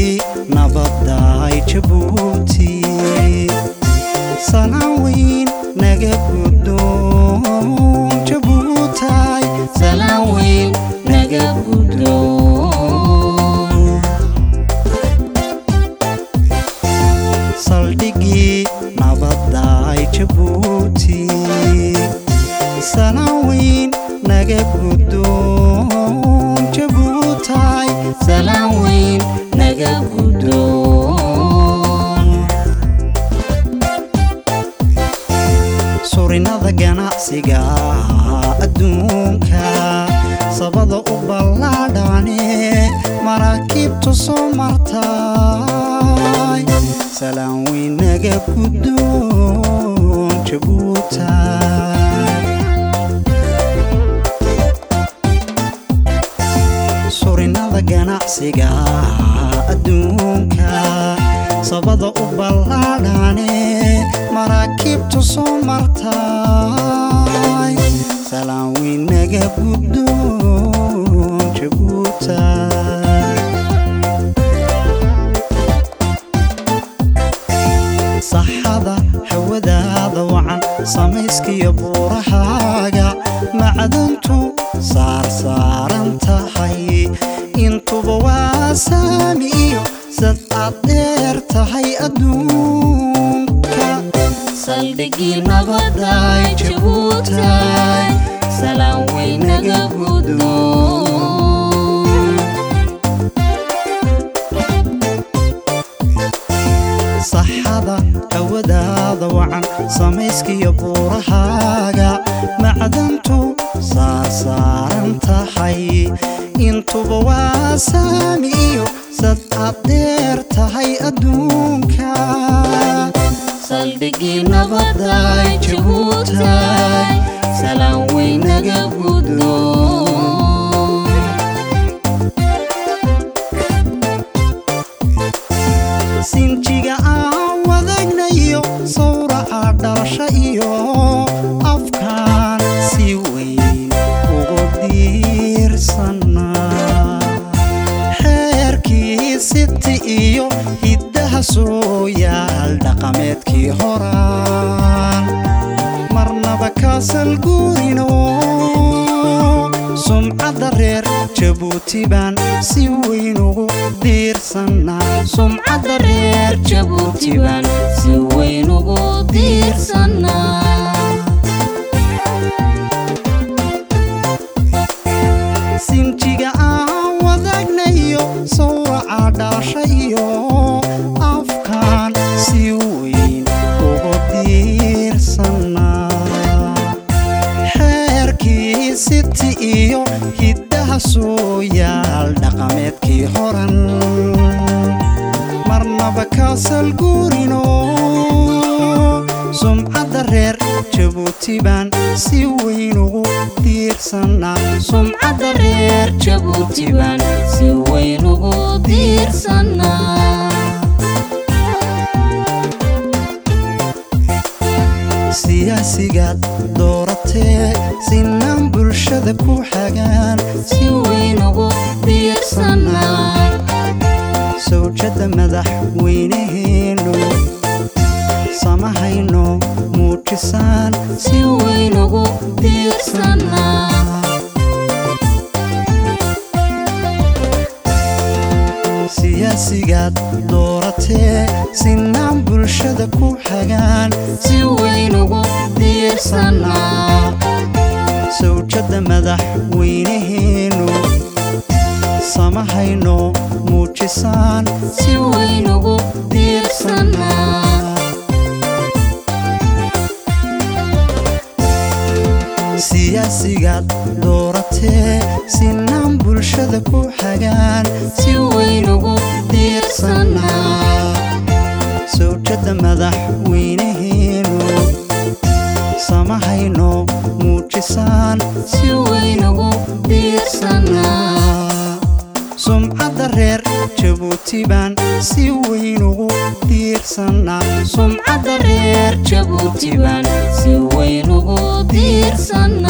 saldhigii nabadaay jabuuti salaan weyn naga guddoon jabuutaay salaan weyn naga guddoon saldhigii nabadaay jabuuti salaan weyn naga guddoon jabuutaay salaan weyn naga guddoon surinada ganacsiga adduunka sabada u ballaadhane maraakiibtu soo martay salaan weyn naga guddoon jabuutaay surinada ganacsiga adduunka sabada u ballaadhane maraakiibtu soo martay salaan weyn naga guddoon jabuutaay saxada hawadaada wacan samayskiyo buurahaaga macdantu saarsaaran tahay intuba waa saami iyo sad aad dheer tahay adduunka saldhigii nabadaay jabuutaay salaan weyn naga guddoon saxada hawadaada wacan samayskiyo buurahaaga macdantu saarsaaran tahay intuba waa saami iyo sad aad dheer tahay adduunka saldhigii nabadaay jabuutaay salaan weyn naga guddoon sinjiga aan wadagnayo sawraca dhalasha iyo afkaan si weyn ugu diirsanaa xeerkii siti iyo hiddaha soo yaal dhaqameedkii horaan marnaba kaasal guurino sumcadda reer jabuuti baan si weyn ugu diirsanaa sumcadda reer jabuuti baan si weyn ugu diirsanaa sinjiga aan wadagnayo sawraca dhalasha iyo afkaan si weyn ugu diirsanaa xeerkii siti iyo hiddaha soo yaal dhaqameedkii horan marnaba kaasal guurino sumcadda reer jabuuti baan si weyn ugu diirsanaa sumcadda reer jabuuti baan si weyn ugu diirsanaa siyaasigaad dooratee sinaan bulshada ku xagaan si weyn ugu diirsanaa sawjadda madaxweynaheenu samahayno muujisaan si weyn ugu diirsanaa siyaasigaad dooratee sinaan bulshada ku xagaan si weyn ugu diirsanaa sawjadda madaxweynaheenu samahayno muujisaan si weyn ugu diirsanaa siyaasigaad dooratee sinaan bulshada ku xagaan si weyn ugu diirsanaa sawjadda madaxweynaheenu samahayno muujisaan si weyn ugu diirsanaa sumcadda reer jabuuti baan si weyn ugu diirsanaa sumcadda reer jabuuti baan si weyn ugu diirsanaa